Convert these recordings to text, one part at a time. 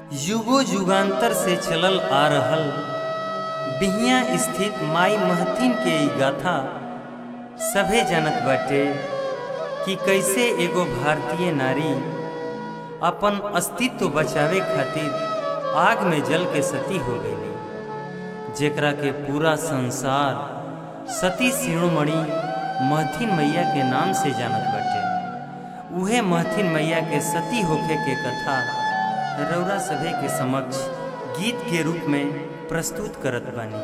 युगो युगांतर से चलल आ रहल बिहिया स्थित माई महथिन के ई गाथा सभे जानत बाटे कि कैसे एगो भारतीय नारी अपन अस्तित्व बचावे खातिर आग में जल के सती हो गई जेकरा के पूरा संसार सती शिरोमणि महथिन मैया के नाम से जानत बाटे उहे महथिन मैया के सती होखे के कथा रौरा सभे के समक्ष गीत के रूप में प्रस्तुत करत बानी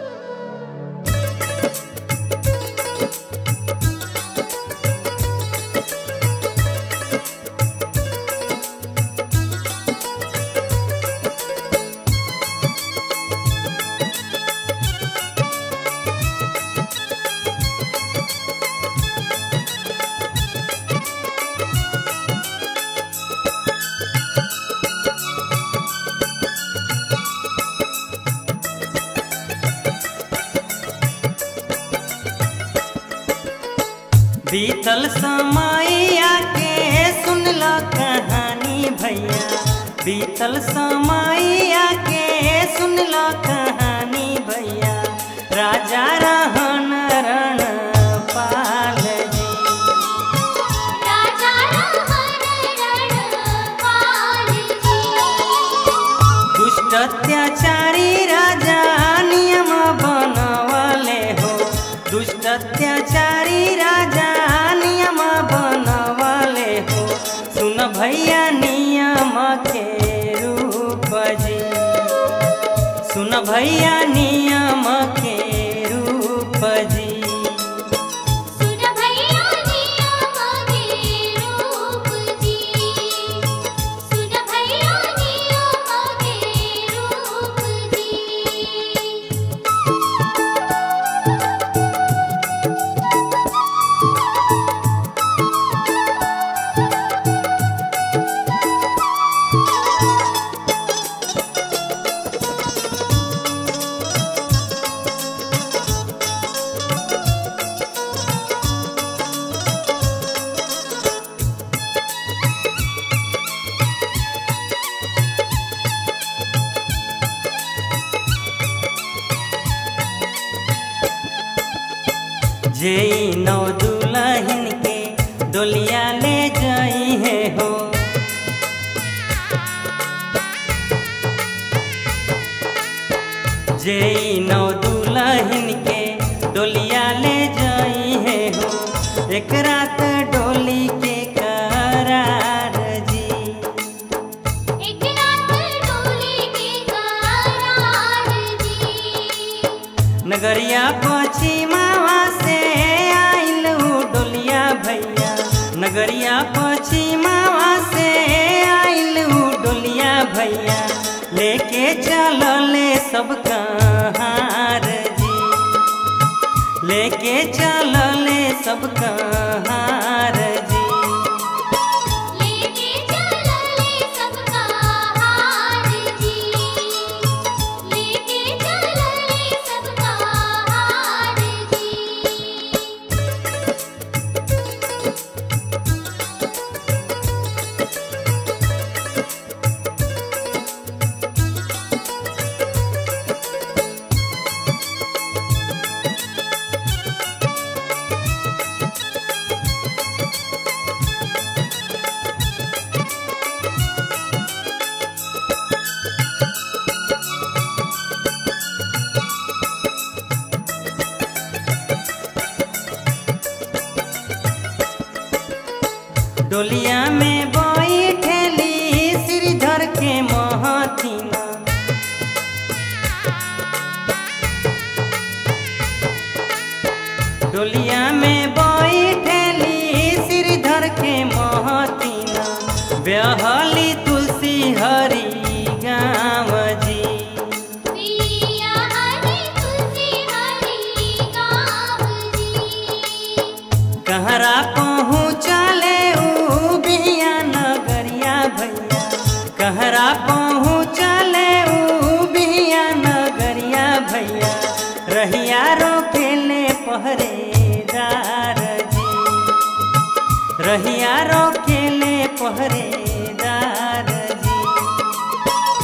बीतल समैया के सुनला कहानी भैया बीतल समैया के सुनला कहानी भैया राजा रहन रण पाल जी राजा रहन रणपाल जी दुष्ट अत्याचारी राजा नियम बनवले हो दुष्ट अत्याचारी राजा नियम बनवले हो सुन भैया नियम के रूप जी सुन भैया नियम के रूप जी सुन भैया नियम के रूप जी सुन भैया नियम के रूप जी जे नौ दुल्हन के डोलिया ले जाई है हो जे नौ दुल्हन के डोलिया ले जाई है हो एक रात डोली के करार जी एक रात डोली के करार जी नगरिया पश्चिमावा से आइल उ डोलिया भैया नगरिया पश्चिमावा से आइल उ डोलिया भैया लेके चलले सब कहार जी लेके चलले सब कहार जी लेके चलले सबका हार जी लेके चलले सबका हार जी डोलिया में बैठेली श्रीधर के महथिना डोलिया में बैठेली श्रीधर के महतीना ब्याहली तुलसी हरी गाँव जी पिया हरि तुलसी हरि गाँव जी कहरा पहुँचले ऊ बिया नगरिया भैया कहरा पहुँचले ऊ बिया नगरिया भैया रहिया रोकेले पहरेदार जी रहिया रोकेले पहरेदार जी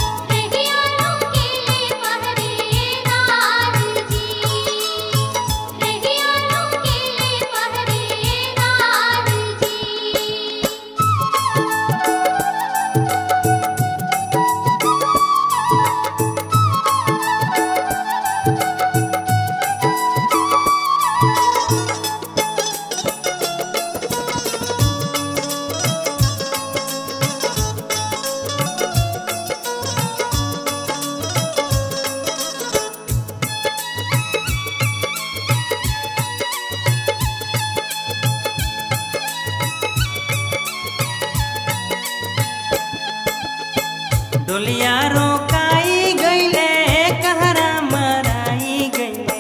डोलिया रोकाई गईले कहरा मराई गईले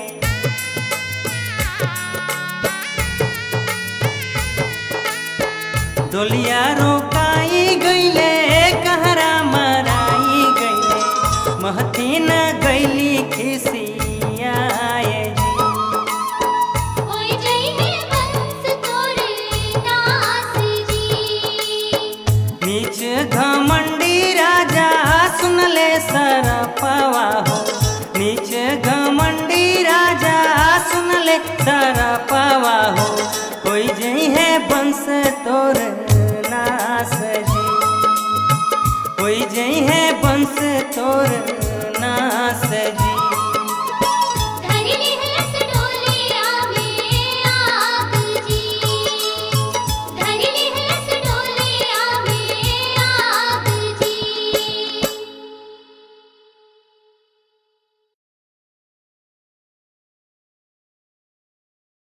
डोलिया रोकाई गईले कहरा मराई गईले महती न गईली खिसियाए जी होई जइहे बंस तोरे नास जी नीच घमंडी राजा सुनले सरपवा हो नीच घमंडी राजा सुनले सरपवा हो कोई जई है बंस